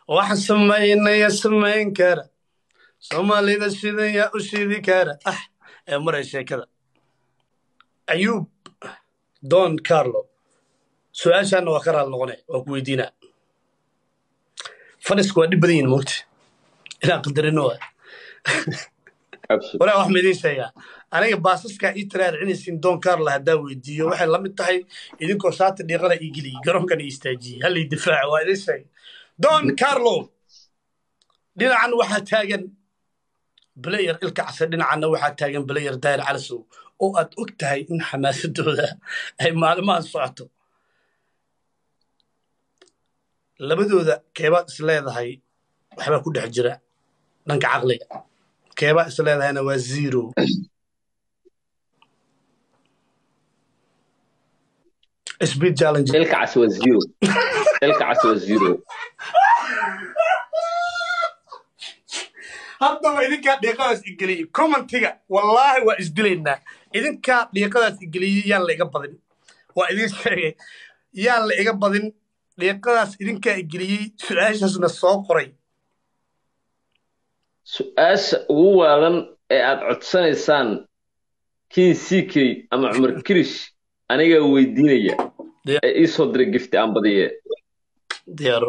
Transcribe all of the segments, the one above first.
wax samaynaya samayn kara soomaalida sidan yaa u shidi kara ah ee maray sheekada ayuub don carlo su-aashaana waa ka raal noqone waa ku weydiinaa fadhisku waa dhib badan yihin mogta inaan qadarino waa walaa wax ma idiin sheegaa aniga baasaskaa ii taraarcinaysiin don carlo haddaa weydiiyo waxay la mid tahay idinkoo saati dhiiqada ii geliyey garoonkan ii istaajiyey hallay difaaca waa idiin sheegay don carlo dhinacan waxaa taagan balayer ilka case dhinacanna waxaa taagan balayer daayir calisow oo aad og tahay in xamaasadooda ay maalimahan socoto labadooda keebaad is leedahay waxbaa ku dhex jira dhanka caqliga keebaa is leedahayna waa zero speed challenge ilka cas waa zero ilka cas waa zero haddaba idinkaa dhiiqadaas igeliyey commentiga wallaahi waa isdilaynaa idinkaa dhiiqadaas igeliyey yaan la iga badin waa idin sheegay yaan la iga badin dhiiqadaas idinkaa igeliyey su-aashaasna soo qoray su-aasha ugu waadan ee aad codsanaysaan kii sikey ama cumar kirish anigaa weydiinaya ee ii soo diray gifti aan badiye diyaar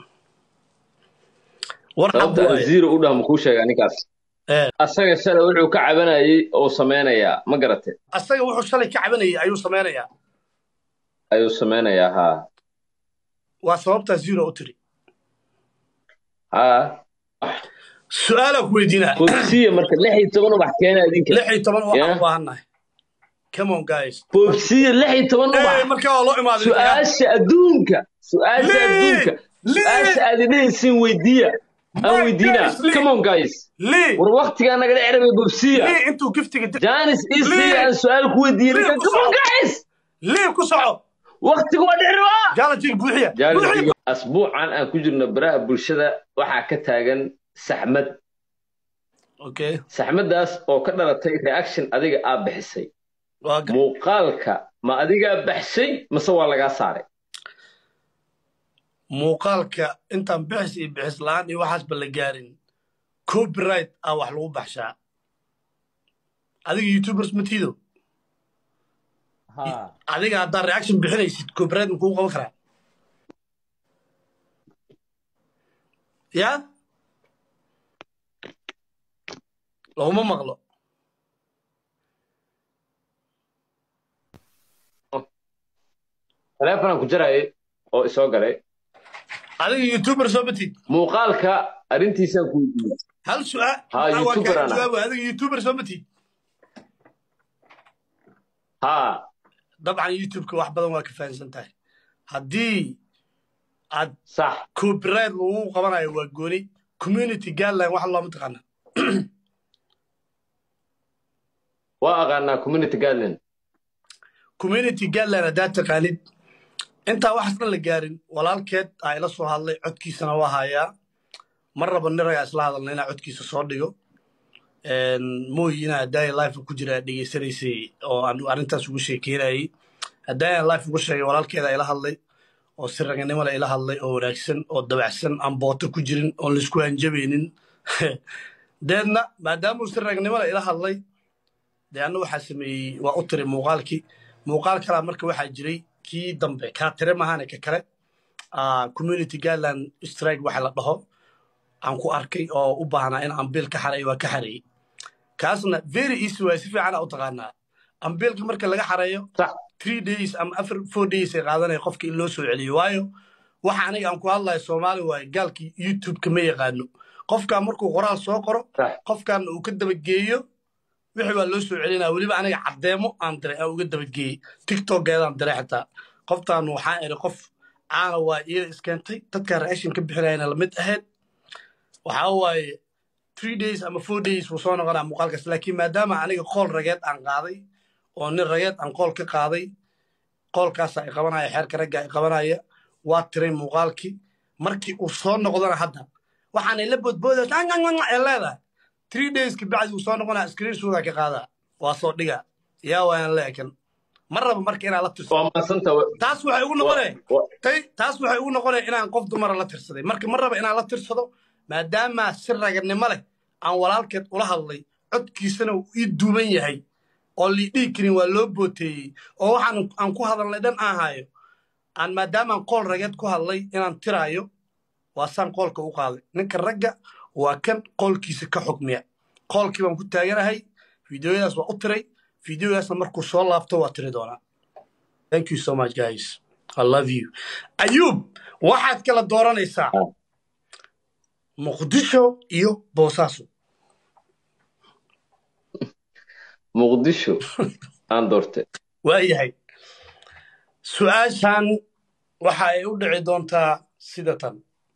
war sababta aan zero u dhaha makuu sheegaa ninkaas asaga shalay wuxuu ka cabanayay oo samaynayaa ma garate asaga wuxuu shalay ka cabanayay ayuu samaynayaa ayuu samaynayaa haa waa sababtaa zero u tiri haa su-aalaa ku weydiinaa bogsiya marka lix iyo toban ubax keena idinka lix iyo toban waxaan Yeah. u baahannahay come on guys bogsiya lix iyo toban Eh, ubax markaa waa loo imaaday su-aasha adduunka su-aasha Lee! adduunka Lee! su-aasha aad idhahaysiin weydiiya aan My weydiinaa goodness, Lee! come on guys lii war waktigaa naga dhecerabay bogsiya lii intuu giftiga di- janis Lee! isiga aan su-aal ku weydiiyey Lee, ku come on soco. guys lii ku soco waktiga waa dhecerabaa jaalajiga buuxiya buuxiya asbuucan aan ku jirno baraha bulshada waxaa ka taagan saxmad okay saxmaddaas oo ka dhalatay reaction adiga aa bixisay waa ga- muuqaalka ma adigaa baxshay mase waa lagaa saaray muuqaalka intaan bixis iyo bixis la'aan iyo waxaasba la gaarin copyright ah wax lagu baxshaa adiga youtubers ma tiido adiga haddaad reaction bixinaysid copyright ma kugu qaban karaa ya laguma maqlo taleefonaan ku jarayay oo isoo galay adiga youtuber soo matid muuqaalka arrintiisaan ku weydiiyey hal su'aal Ha, Ah, waa YouTuber kaa ana. jawaabo adiga youtuber soo matid haa dabcan youtubeka wax badan waa ka fahamsan tahay haddii aad sax copyright lagu qabanayo waa gooni community guideline wax looma taqaana waa aqaanaa community guideline community guideline haddaad taqaanid intaa waxaas dhan la gaarin walaalkeed aa ila soo hadlay codkiisana waa hayaa mar raba niragaa isla hadalna inaa codkiisa soo dhigo mooyi inaa hadaaya life ku jira dhegeysanaysay oo aan arrintaas ugu sheekeynayay hadaayan life ugu sheegay walaalkeeda ila hadlay oo si raganimada ila hadlay oo wanaagsan oo dabacsan aan booto ku jirin oon laisku hanjabaynin deedna maadaamuu si raganimada ila hadlay dee anna waxaa sameeyey waa u tiray muuqaalkii muuqaal kalaa marka waxaa jiray kii dambe kaa tire mahane ka kale ah, community guideline strike waxa la dhaho aan ku arkay oo u baahnaa in ambiil ka xareeyo waa ka xareeyey kaasna very easy waay si fiican aa u taqaanaa ambiilka marka laga xareeyo sax three days ama afar four days ay qaadanaya qofka in loo soo celiyo waayo waxa aniga aan ku hadlayo soomaali waaye gaalkii youtube-ka ma yaqaano qofkaa markuu qoraal soo qoro sax qofkaana uu ka dabageeyo wixii baa loo soo celinaya weliba aniga caddeemo aan diray aan uga dabageeyey tiktokeedaan diray xitaa qoftaan waxaan iri qof caana waa iyada iskeentay dadkaa reaction ka bixinayana lamid ahayd waxaa waaye three days ama four days wuu soo noqonaa muuqaalkaas laakiin maadaama aniga qool rageed aan qaaday oo nin rageed aan qool ka qaaday qoolkaasa i qabanaya xeerka ragga i qabanaya waa tiray muuqaalkii markii uu soo noqdona hadda waxaan ila boodbooda ee leedahay three days kabacdi uu soo noqonaa screen shooda ka qaadaa waa soo dhiga yaa waayaan leekan ma raba marka inaan la tirsado waa maasanta taas waxay ugu noqonee wa- tay taas waxay ugu noqonaya inaan qof dumara la tirsaday marka ma raba inaan la tirsado maadaama si raganimo leh aan walaalkeed ula hadlay codkiisana uu ii duuban yahay oo lii dhihi karin waa loo booteeyey oo waxaan aan ku hadalnay dhan aan hayo aan maadaamaan qool rageed ku hadlay inaan tiraayo waa saan qoolka u qaaday ninka ragga waa kan qoolkiisa ka xukmiya qoolkii baan ku taaganahay fideoyadaas waa u tiray fideoyadaasna markuu soo laabto waa tiri doonaa thank you so much guys i love you ayuub waxaad kala dooranaysaa Ah. muqdisho iyo boosaaso muqdisho aan doortay waayahay su-aashan waxa ay u dhici doontaa sida tan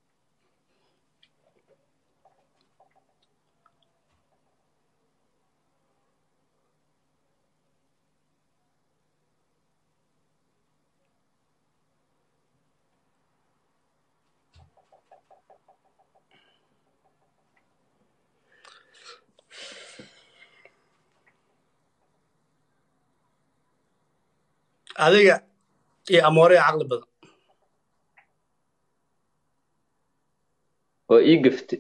adiga iyo amooraya caqli badan waa ii gaftay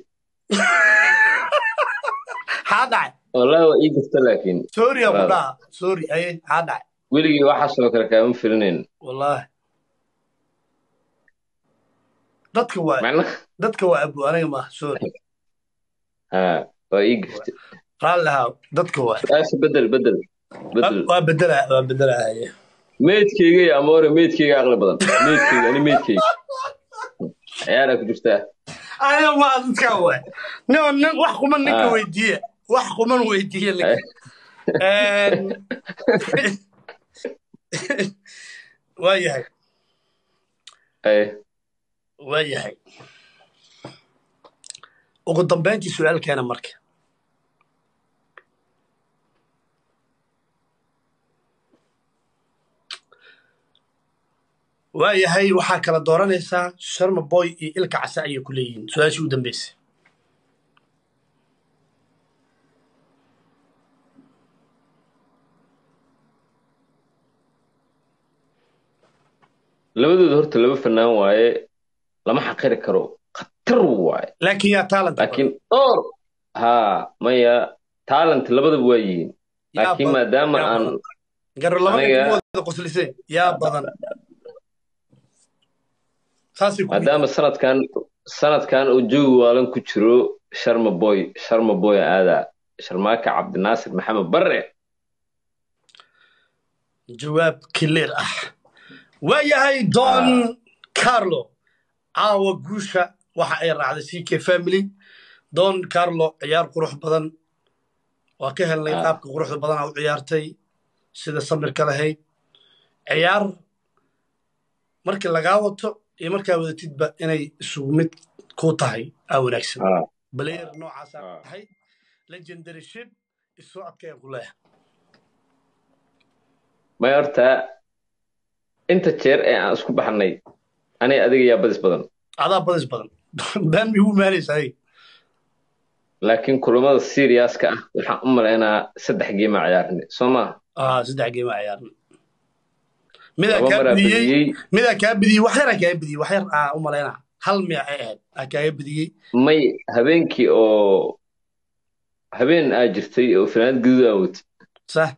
xaa dhacay wallahi waa ii gafta laakiin sorry aku Brother. dhaha sorry aye xaa dhacay weligii waxaasoo kale kaama filinayn wallaahi dadka waa macna dadka waa abu aniga maaha sorry ha waa ii gaftay raalli ahaa dadka waa su-aasha bedel bedel bedel waa bedela waa bedelahaye meydkayga iyo amoore meydkayga aqli badan meydkayga ani meydkayga ciyaaraa ku jirtaa aniga maa dadkaa waa nin nin wax kuman ninka Ah. weydiiye wax kuman weydiiye ninka Een, waa yahay Ay, waa yahay ugu dambayntii su-aalkeena marka waa yahay waxaa kala dooranaysaa sharma boy iyo ilka case ayay ku leeyihiin su-aashii u dambeysay labadooda horta laba fanaan waaye lama xaqiri karo khatar waaye laakiin yaa talent laakiin dhowr ha maya talent labadaba waa yihiin Yaa laakiin badan, maadaama yaa aan badan. garo labada aniga- kuma wada qosliseen yaa badan saasay ku maadaama sanadkan sanadkan uu joogi waalan ku jiro sharma boy sharma boy aada sharmaaka cabdinaasir maxamed barre jawaab clear ah waa yahay don carlo caawa guusha waxa ay raacday ck family don carlo ciyaar qurux badan waa ka helnay Ah. qaabka quruxda badanaa u ciyaartay sida samirka lahayd ciyaar markii lagaa wato iyo markaa wadatidba inay isugu mid ku tahay aa wanaagsan Ah. balayer noocaasaa Ah. tahay legendary ship isoo adkaya ku leeyahay may horta inta jeer ee aan isku baxnay anay adiga yaa badis badan adaa badis badan baan mi ugu maanaysaa laakiin kulamada seriaska ah waxaan u malaynaa saddex geema ciyaarnay soo maaha ah saddex geema ciyaarna midaa laba kaa maraa bidiyey badiyey midaa kaa bidiyey wax yaraa kaa bidiyey wax yar aa u malaynaa hal miya ay ahayd aa kaaga bidiyey may habeenkii oo habeen aa jirtay oo fanaanad gaduud aa watay sax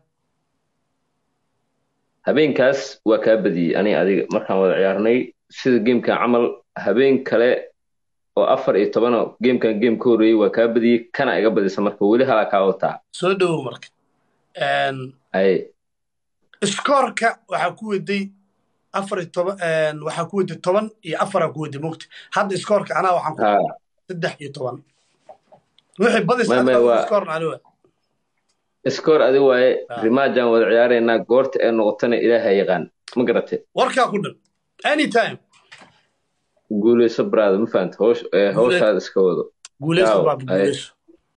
habeenkaas waa kaa badiyey aniga adiga markaan wada ciyaarnay sida geemkan camal habeen kale oo afar iyo tobana geemkan geem ka horreeyey waa kaa badiyey kana iga badisa marka weli halaa kaa wataa soo dhowow marka Een, ay iskoorka waxaa ku weday afar iyo toban een, waxaa ku weday toban iyo afaraa ku weday mogta hadda iskoorka anaa waxaan ku ha saddex iyo toban wixii badis May- may, waa- iskoorna aniga iskoor adi waaye Ah. rimaajaan wada ciyaaraynaa goorta ee noqotana ilaaha yaqaan ma garate warkaa ku dhan anytime guuleyso brada ma fahanta hoosh ee hawshaada iska wado guuleyso Ciao. baaba Ay. guuleyso